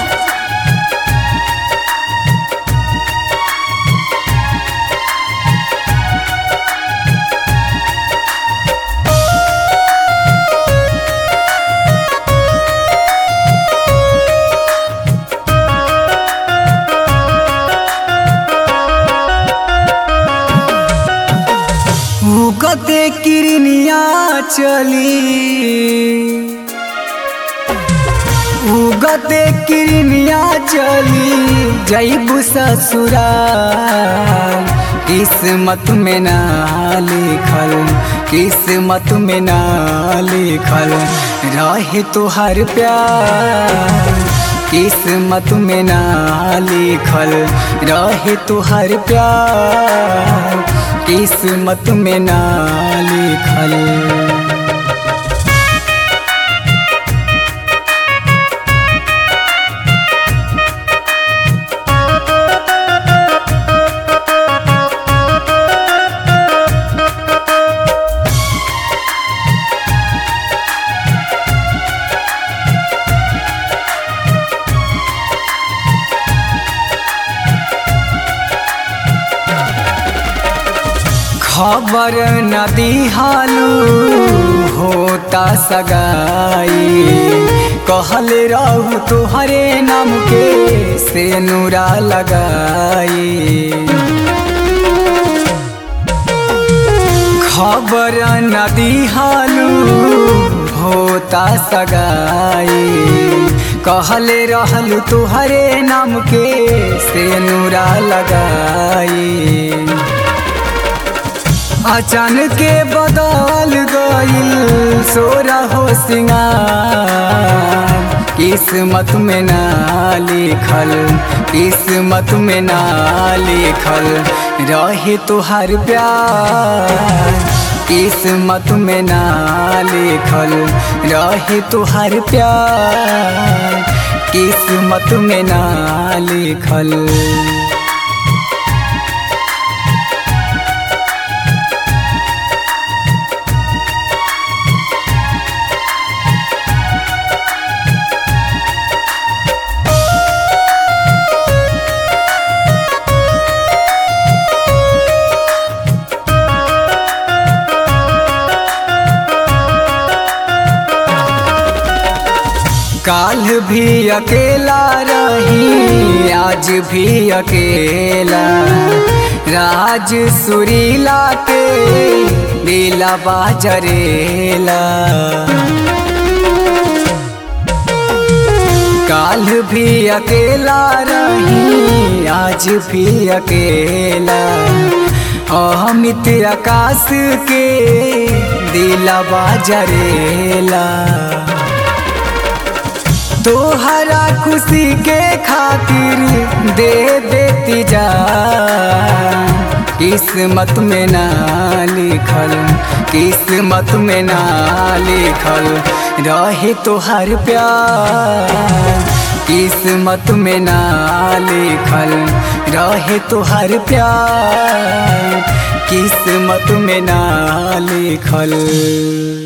उगते किरनिया चली उगते किरनिया चली जैबू ससुराल किस्मत में ना लिखल किस्मत में ना लिखल रहे तुहार प्यार किस्मत में ना लिखल रहे तुहार प्यार किस्मत में ना लिखल खबर न दिहालू होता सगाई कहल रहू तुहरे नाम के से नूरा लगाई खबर न दिहालू होता सगाई कहल रहल तुहरे नाम के से नूरा लगाई अचानक के बदल गईल सोरा हो सिंगार किस्मत में ना लिखल किस्मत में ना लिखल रहे तुहार प्यार किस्मत में ना लिखल रहे तुहार प्यार किस्मत में ना लिखल काल भी अकेला रही आज भी अकेला राज सुरीला के दिला बाजरेला काल भी अकेला रही आज भी अकेला अमित आकाश के दिला बाजरेला तोहरा खुशी के खातिर दे देती जा किस्मत में ना लिखल किस्मत में ना लिखल रहे तोहर प्यार किस्मत में ना लिखल रहे तोहर प्यार किस्मत में ना लिखल